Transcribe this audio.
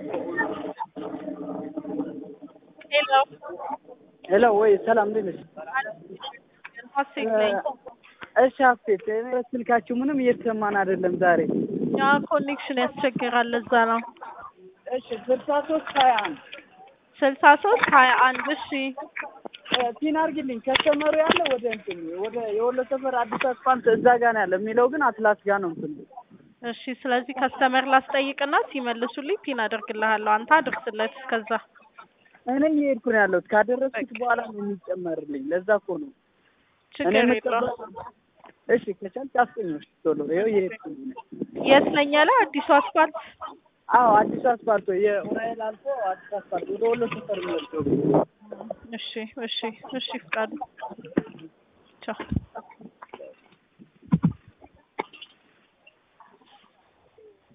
ሄሎ ሄሎ ወይ ሰላም እንዴት ነሽ? ሀሴት ነኝ። እሺ ሀሴት እኔ ስልካችሁ ምንም እየተሰማን አይደለም ዛሬ። ያ ኮኔክሽን ያስቸግራል። ለዛ ነው እሺ ስልሳ ሶስት ሀያ አንድ ስልሳ ሶስት ሀያ አንድ እሺ ፒን አድርጊልኝ። ከስተመሩ ያለ ወደ እንትን ወደ የወሎ ሰፈር አዲስ አስፋልት እዛ ጋ ነው ያለ የሚለው ግን አትላስ ጋ ነው እንትን እሺ። ስለዚህ ከስተመር ላስጠይቅና ሲመልሱልኝ ፒን አደርግልሃለሁ። አንተ አድርስለት እስከዛ። እኔ እየሄድኩ ነው ያለሁት። ካደረስኩት በኋላ ነው የሚጨመርልኝ። ለዛ እኮ ነው እኔ ችግር የለውም። የምጠበቅ- እሺ ከቻልክ አስጠኞች ቶሎ ይኸው እየሄድኩ ነው። የት ነኝ ያለ አዲሱ አስፋልት አዎ አዲስ አስፋልት የኡራኤል አልፎ አዲስ አስፋልት ወደ ወሎ ሰፈር የሚወስደው እሺ እሺ እሺ ፍቃዱ ቻው